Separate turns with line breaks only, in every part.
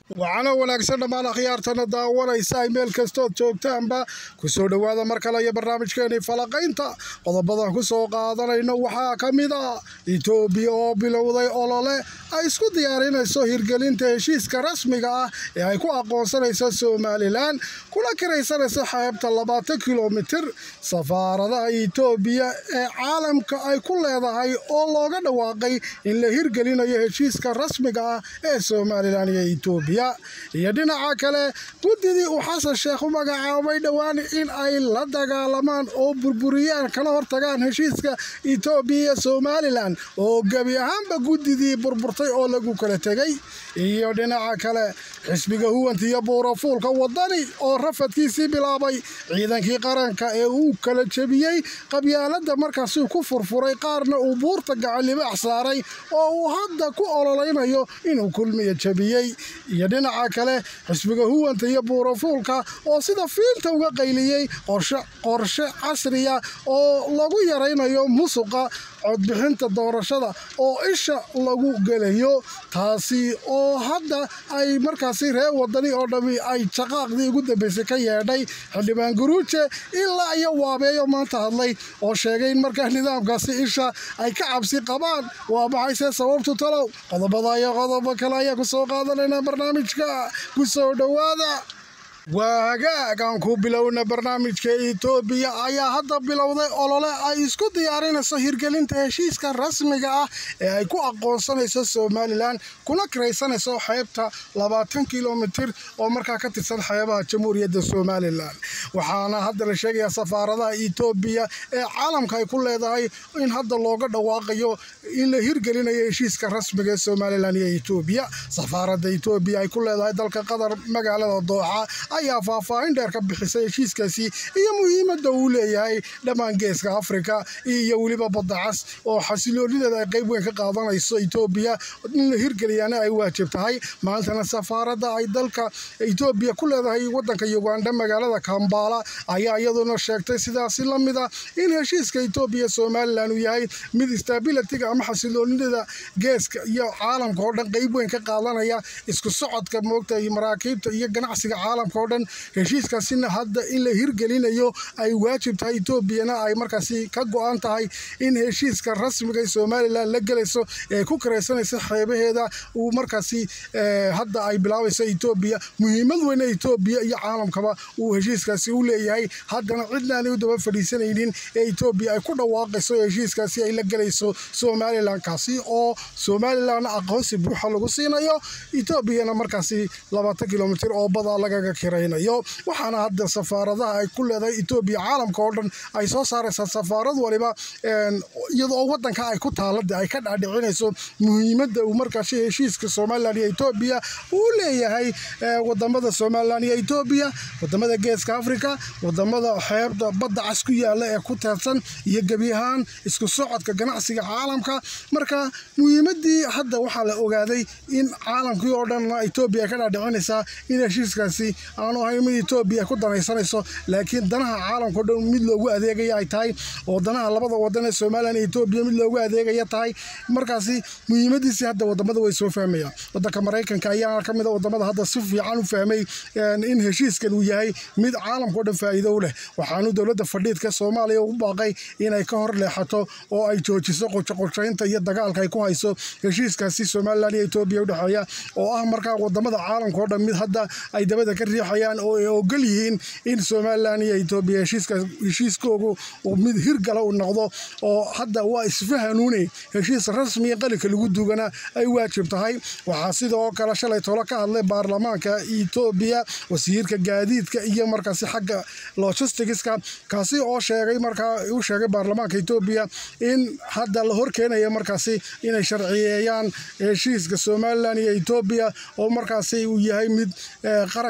waxaana wanaagsan dhammaan akhyaartana daawanaysa ay meel kastood joogtaanba kusoo dhowaada mar kale iyo barnaamijkeenii falaqaynta qodobadan ku soo qaadanayno waxaa ka mid a itoobiya oo bilowday olole ay isku diyaarinayso hirgelinta heshiiska rasmiga ah ee ay ku aqoonsanayso somalilan kuna kiraysanayso xeebta labaatan kilomitir safaaradaha itoobiya ee caalamka ay ku leedahay oo looga dhawaaqay in la hirgelinayo heshiiska rasmiga ah ee somalilan iyo itoobiya iyo dhinaca kale guddidii uu xasan sheekh u magacaabay dhowaan in ay la dagaalamaan oo burburiyaan kala hortagaan heshiiska itoobiya iyo somalilan oo gebi ahaanba guddidii burburtay oo lagu kala tegay iyo dhinaca kale xisbiga huwanta iyo buurafuulka wadani oo rafadkiisii bilaabay ciidankii qaranka ee uu kala jebiyey qabyaalada markaasuu ku furfuray qaarna uu buurta gacalibaax saaray oo uu hadda ku ololeynayo inuu kulmiya jebiyey iyo dhinaca kale xisbiga huwanta iyo buurafuulka oo sida fiinta uga qayliyey qorshe casriya oo lagu yaraynayo musuqa codbixinta doorashada oo isha lagu gelayo taasi oo hadda ay markaasi reer wadani oo dhammi ay jaqaaqdii ugu dambeysay ka yeedhay xildhibaan guruuje ilaa iyo waabeeyo maanta hadlay oo sheegay in markaa nidaamkaasi isha ay ka cabsi qabaan waa maxayse sababtu talow qodobada iyo qodobo kale ayaa ku soo qaadanayna barnaamijka ku soo dhowaada waa hagaag aan ku bilowna barnaamijka itoobiya ayaa hadda bilowday olole ay isku diyaarinayso hirgelinta heshiiska rasmiga ah ee ay ku aqoonsanayso somalilan kuna kiraysanayso xeebta labaatan kilomitir oo markaa ka tirsan xeebaha jamhuuriyadda somalilan waxaana hadda la sheegayaa safaaradaha itoobiya ee caalamka ay ku leedahay in hadda looga dhawaaqayo in la hirgelinayo heshiiska rasmiga ee somalilan iyo itoobiya safaaradda itoobiya ay ku leedahay dalka qatar magaalada dooxa ayaa faahfaahin dheer ka bixisay heshiiskaasi iyo muhiimadda uu leeyahay dhammaan geeska afrika iyo weliba badacas oo xasiloonideeda ay qayb weyn ka qaadanayso itoobiya in la hirgeliyana ay waajib tahay maantana safaaradda ay dalka itoobiya ku leedahay wadanka uganda magaalada kambala ayaa iyaduna sheegtay sidaasi la mid ah in heshiiska itoobiya somalilan uu yahay mid stabilityga ama xasiloonidada geeska iyo caalamka oo dhan qayb weyn ka qaadanaya isku socodka moogta iyo maraakiibta iyo ganacsiga caalamka dhan heshiiskaasina hadda in la hirgelinayo ay waajib tahay etoobiyana ay markaasi ka go-an tahay in heshiiska rasmiga ee somalilan la gelayso ee ku karaysanaysa xeebaheeda uu markaasi hadda ay bilaabayso etoobiya muhiimad weyne etoobiya iyo caalamkaba uu heshiiskaasi u leeyahay haddana cidnaanay u daba fadhiisanaynin ee etoobiya ay ku dhawaaqayso heshiiskaasi ay la gelayso somalilan kaasi oo somalilan aqoonsi buuxa lagu siinayo etoobiyana markaasi labaatan kilomitir oo badaa lagaga waxaana hadda safaaradaha ay ku leedahay etoobiya caalamka oo dhan ay soo saaraysaa safaarad waliba iyadoo wadanka ay ku taalade ay ka dhaadhicinayso muhiimadda uu markaasi heshiiska somalilan iyo etoobiya uu leeyahay wadamada somalilan iyo etoobiya wadamada geeska afrika wadamada xeebta badda cas ku yaala ee ku teedsan iyo gebi ahaan isku socodka ganacsiga caalamka marka muhiimadii hadda waxaa la ogaaday in caalamkii oo dhan etoobiya ay ka dhaadhicinaysaa in heshiiskaasi aanu ahayn mid etoobiya ku danaysanayso laakiin danaha caalamkao dhan mid loogu adeegaya ay tahay oo danaha labada wadan ee somalilan iyo etoobiya mid loogu adeegaya tahay markaasi muhiimadiisii hadda wadamada way soo fahmayaan wadanka maraykanka ayaa ka mid a wadamada hadda si fiican u fahmay in heshiiskan uu yahay mid caalamkao dhan faa'iido u leh waxaanu dowladda fadhiidka soomaaliya ugu baaqay inay ka hor leexato oo ay joojiso qojoqojaynta iyo dagaalka ay ku hayso heshiiskaasi somalilan iyo etoobiya udhexeeya oo ah markaa wadamada caalamka oo dhan mid hadda ay dabada ka riixayaan oo ay ogol yihiin in somalilan iyo etoobiya heshiiskoogu mid hirgala u noqdo oo hadda waa isfahanuune heshiis rasmiya qalinka lagu dugana ay waajib tahay waxaa sidoo kale shalay tolo ka hadlay baarlamaanka etoobiya wasiirka gaadiidka iyo markaasi xagga logisticska kaasi oo sheegay markaa u sheegay baarlamaanka etoobiya in hadda la horkeenaya markaasi inay sharciyeeyaan heshiiska somalilan iyo etoobiya oo markaasi uu yahay mid qaranka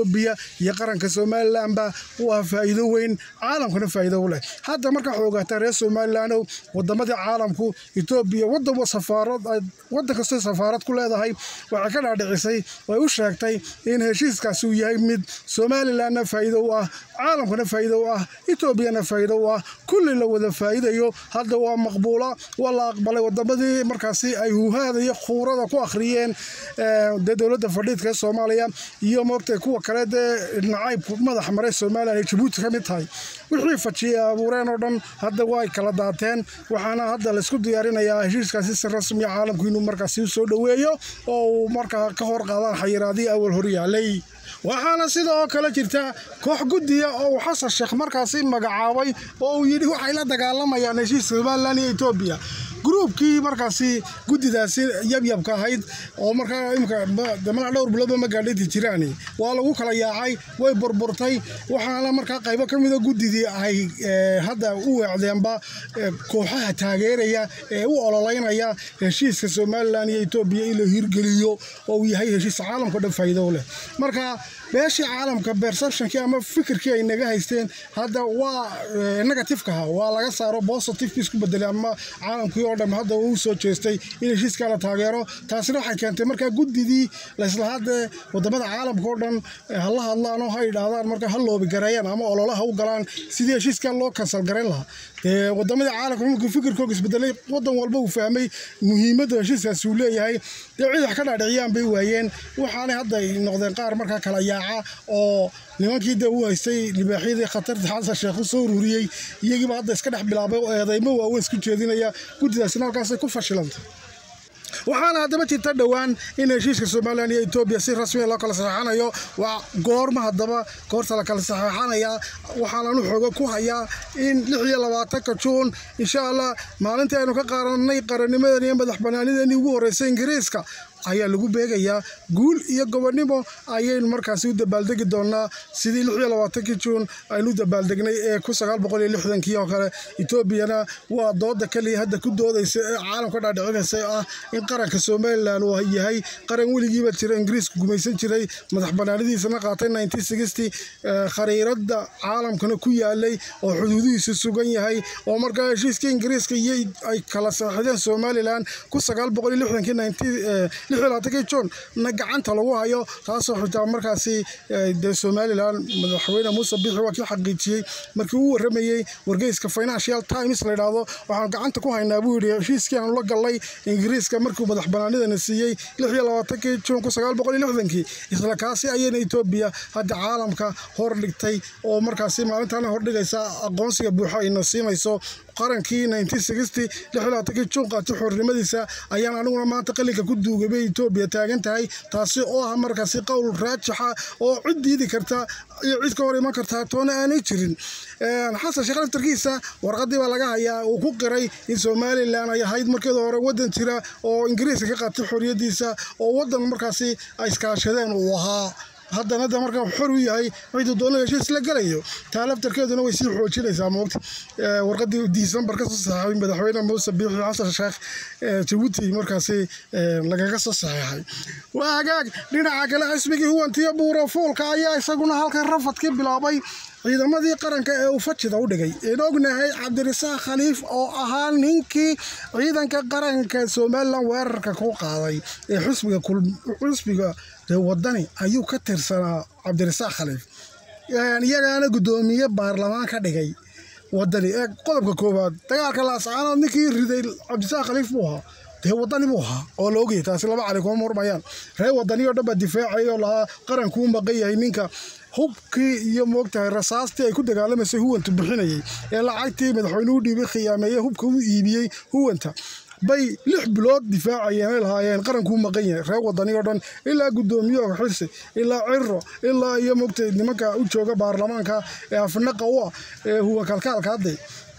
etoobiya iyo qaranka somalilanba waa faa'iido weyn caalamkana faa'iido u leh hadda markaa xoogaata reer somalilandow wadamadii caalamku etoobiya wadan safaarad wadan kastoo safaarad ku leedahay waxay ka dhaadhicisay way u sheegtay in heshiiskaasi uu yahay mid somalilanna faa'iido u ah caalamkana faa'iido u ah etoobiyana faa'iido u ah kulli la wada faa'iidayo hadda waa maqbuula waa la aqbalay wadamadii markaasi ay huhaada iyo khuurada ku akhriyeen dee dowladda fadhiidka ee soomaaliya iyo moogtay kuwa kale dee nacaybku madax maray somalilan ay jabuuti ka mid tahay wixii fajiyay abuureen oo dhan hadda waa ay kala daateen waxaana hadda laysku diyaarinayaa heshiiskaasi si rasmiya caalamku inuu markaasi soo dhoweeyo oo uu markaa ka hor qaadaan xayiraadii awal hor yaalay waxaana sidoo kale jirta koox guddiya oo uu xasan sheekh markaasi magacaabay oo uu yidhi waxay la dagaalamayaan heshiiska somalilan iyo etoobiya gruubkii markaasi guddidaasi yabyabka ahayd oo markaa imika malaa dhowr biloodba ma gaadhinti jiraani waa lagu kala yaacay way burburtay waxaana markaa qaybo ka mida guddidii ay hadda u weecdeenba kooxaha taageeraya ee u ololeynaya heshiiska somalilan iyo etoobiya in la hirgeliyo oo uu yahay heshiis caalamka dhan faa'iido u leh marka beeshii caalamka perceptionkii ama fikirkii ay naga haysteen hadda waa negatifekaha waa laga saaro positivekii isku bedelay ama caalamkii oo dham hadda uu soo jeestay in heshiiskaa la taageero taasina waxay keentay markaa guddidii laislahaadee wadamada caalamka oo dhan hala hadlaan oo ha idhaahdaan markaa ha loobi gareeyaan ama ololaha u galaan sidii heshiiskaa loo kansal garayn lahaa dee wadamadii caalamka markuu fikirkooga isbedelay wadan walba uu fahmay muhiimadda heshiiskaasi uu leeyahay dee cid wax ka dhaadhiciyaan bay waayeen waxaanay hadda ay noqdeen qaar markaa kala yaaca oo nimankii dee u haystay libaaxyadii khatarta xasan sheekh u soo ururiyey iyagiiba hadda iska dhex bilaabay oo eedaymo waaweyn isku jeedinaya guddidaasina halkaasay ku fashilantay waxaana haddaba jirta dhowaan in heshiiska somalilan iyo etoobiya si rasmiya loo kala saxeexanayo waa goorma haddaba goorta la kala saxeexanaya waxaananu xooga ku hayaa in lix iyo labaatanka juun insha allah maalintii aynu ka qaaranay qarannimadan iyo madax banaanideenii ugu horreysay ingiriiska ayaa lagu beegayaa guul iyo gobonnimo ayaynu markaasi u dabaaldegi doonaa sidii lix iyo labaatankii juun aynu u dabaaldegnay ee kun sagaal boqol iyo lixdankii oo kale etoobiyana waa dooda keliya hadda ku doodaysa ee caalamka dhaadhicinaysa ah in qaranka somalilan uu yahay qaran weligiiba jira ingiriisku gumaysan jiray madax banaanidiisana qaatay nineteen sixty khariirada caalamkana ku yaalay oo xuduudihiisu sugan yahay oo markaa heshiiskii ingiriiska iyo ay kala saxideen somalilan kun sagaal boqol iyo lixdankii nineteen lixlaatankii juun na gacanta lagu hayo taasoo xitaa markaasi dee somalilan madaxweyne muuse biixi waa kii xaqiijiyey markii uu waramayey wargeyska financial times la yidhaahdo waxaan gacanta ku haynaa buu yidhi heshiiskii aanu la gallay ingiriiska markii madax banaanidana siiyey lix iyo labaatankii juun kun sagaal boqol iyo lixdankii isla kaasi ayayna etoobiya hadda caalamka hor dhigtay oo markaasi maalintaana hordhigaysa aqoonsiga buuxa ayna siinayso qarankii nineteen sixty lix iyo labaatankii juun qaatay xornimadiisa ayaan aniguna maanta qalinka ku duugay bay etoobiya taagan tahay taasi oo ah markaasi qowl raajixa oo cid diidi karta iyo cid ka hor iman kartaa toona aanay jirin xasan sheekh laftarkiisa warqadii baa laga hayaa uu ku qiray in somalilan ay ahayd markeeda hore wadan jira oo ingiriiska ka qaatay xorriyadiisa oo wadan markaasi ay iskaashadeen uu ahaa haddana de markaa xor u yahay ciduu doona heshiis la gelayo taa laftarkeeduna way sii xoojinaysaa moogta warqadii disembar ka soo saxeexay madaxweyne muuse biixi xasan sheekh jabuuti markaasi lagaga soo saxeexay waa hagaag dhinaca kale xisbigii huwantiyo buuro fuulka ayaa isaguna halkan rafadkii bilaabay ciidamadii qaranka ee uu fajida u dhigay in ognahay cabdirasaaq khaliif oo ahaa ninkii ciidanka qaranka somalilan weerarka ku qaaday ee xusbiga xusbiga wadani ayuu ka tirsanaa cabdirasaaq khaliif iyagaana guddoomiye baarlamaan ka dhigay wadani ee qodobka koowaad dagaalka laascaanood ninkii riday cabdirasaaq khaliif buu ahaa dee wadani buu ahaa oo la ogayay taasi laba cali kuma murmayaan reer wadani oo dhan baa difaacay oo lahaa qarankuu maqan yahay ninka hubkii iyo moogtahay rasaastii ay ku dagaalamaysay huwanta bixinayay ee lacagtii madaxweynuhu dhiibay khiyaameeye hubka u iibiyey huwanta bay lix bilood difaacayeen ay lahaayeen qarankuu maqan yahay reer wadani oo dhan ilaa guddoomiyaha xilsi ilaa ciro ilaa iyo moogtay nimanka u jooga baarlamaanka ee afnaqa u ah ee huwa kalkaalka hadday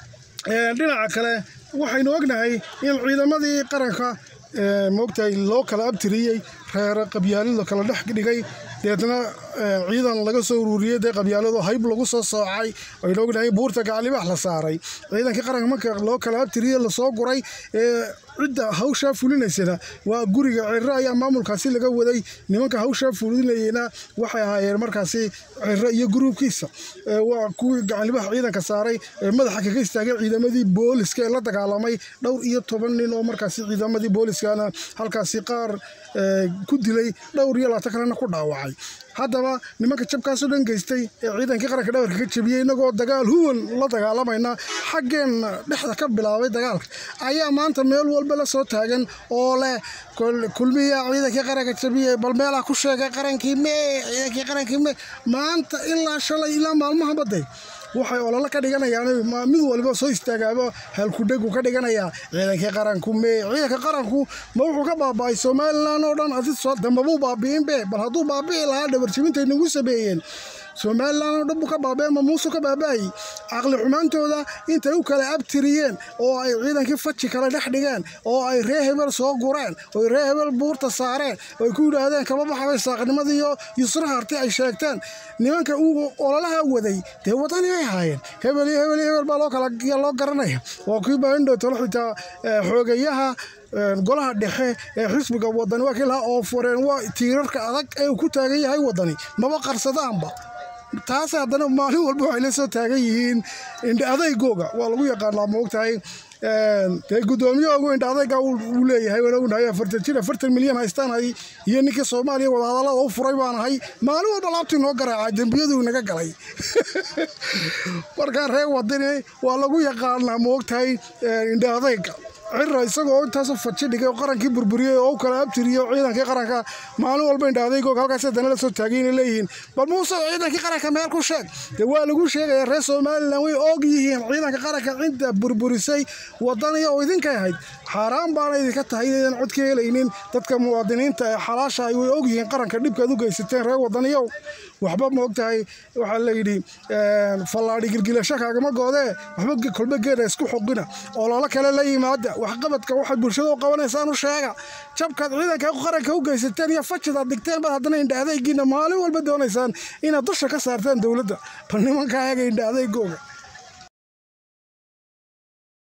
dhinaca kale waxaynu ognahay in ciidamadii qaranka moogtahay loo kala abtiriyey reer qabyaalid la kala dhex dhigay deedna ciidan laga soo ururiyey dee qabyaalado hayb lagu soo soocay aynu ognahay buurta gacalibax la saaray ciidankii qaranka marka loo kala abtiriye lasoo guray ee cidda hawshaa fulinaysana waa guriga ciro ayaa maamulkaasi laga waday nimanka hawshaa fulinayena waxay ahaayeen markaasi ciro iyo gruubkiisa waa kuwii gacalibax ciidanka saaray ee madaxa kaga istaagay ciidamadii booliska ee la dagaalamay dhowr iyo toban nin oo markaasi ciidamadii booliskana halkaasi qaar ku dilay dhowr iyo labaatan kalena ku dhaawacay haddaba nimanka jabkaasoo dhan geystay ee ciidankii qaranka dhabarka ka jebiyey inagoo dagaal huwan la dagaalamayna xaggeenna dhexda ka bilaabay dagaalka ayaa maanta meel walba la soo taagan oo leh kulmiya ciidankii qaranka jebiyey bal meelaa ku sheegay qarankii mee ciidankii qarankii mee maanta ilaa shalay ilaa maalmaha baday waxay ololo ka dhiganayaan mid waliba soo istaagaaba halkudhegu ka dhiganayaa ciidankii qaranku mee ciidanka qaranku ma wuxuu ka baaba'ay somalilan oo dhan adi dambabuu baabi'inbe bal hadduu baabi'i lahaa dhabarjibintay nagu sameeyeen somalilan oo dhan buu ka baaba'e ma muusuu ka baaba'ayy caqli xumaantooda intay u kala abtiriyeen oo ay ciidankii faji kale dhex dhigeen oo ay ree hebel soo gureen oo ree hebel buurta saareen oo ay ku yidhaahdeen kama baxabay saaqnimadiiyo yusra harti ay sheegteen nimanka uu ololaha waday dee wadani bay ahaayeen hebel iyo hebel iyo hebel baa loo kala loo garanaya waa kii baindho tolo xitaa xoogayaha golaha dhexe ee xisbiga wadani waa kii lahaa oo fureen waa tiirarka adag ee uu ku taagan yahay wadani maba qarsadaanba taas haddana maalin walba waxay la soo taagan yihiin indha adaygooga waa lagu yaqaanaa moogtahay dee guddoomiyahoogu indha adayga uu leeyahay waan ognahay afartan jir afartan milyan haystaanahay iyo ninkii soomaaliya wadahadallada u furay baan ahay maalin walba laabtii noo garaacay dembiyaduu inaga galay markaa reer wadani waa lagu yaqaanaa moogtahay indha adayga cira isagoo intaasoo faji dhigay oo qarankii burburiyey oo u kala abtiriyey ciidankii qaranka maalin walba indha adaygoog halkaas haddana la soo taagay inay leeyihiin bal muuse ciidankii qaranka meel ku sheeg dee waa lagu sheegaya reer somalilan way og yihiin ciidanka qaranka cidda burburisay wadaniya oo idinkay ahayd xaaraan baana idinka tahay inaydan cod ka helaynin dadka muwaadiniinta ee xalaasha ay way og yihiin qaranka dhibkaad u geysateen reer wadaniyow waxba ma og tahay waxaa layidhi fallaadhi gilgilasho kaagama goodee waxba kolba geeda isku xoqina ololo kale la yimaada waxqabadka waxaad bulshada u qabanaysaan u sheega jabkaad ciidanka qaranka u geysateen iyo fajidaad dhigteen baad haddana indha adaygiina maalin walba doonaysaan inaad dusha ka saartaan dowladda bal nimanka ayaga indha adaygooga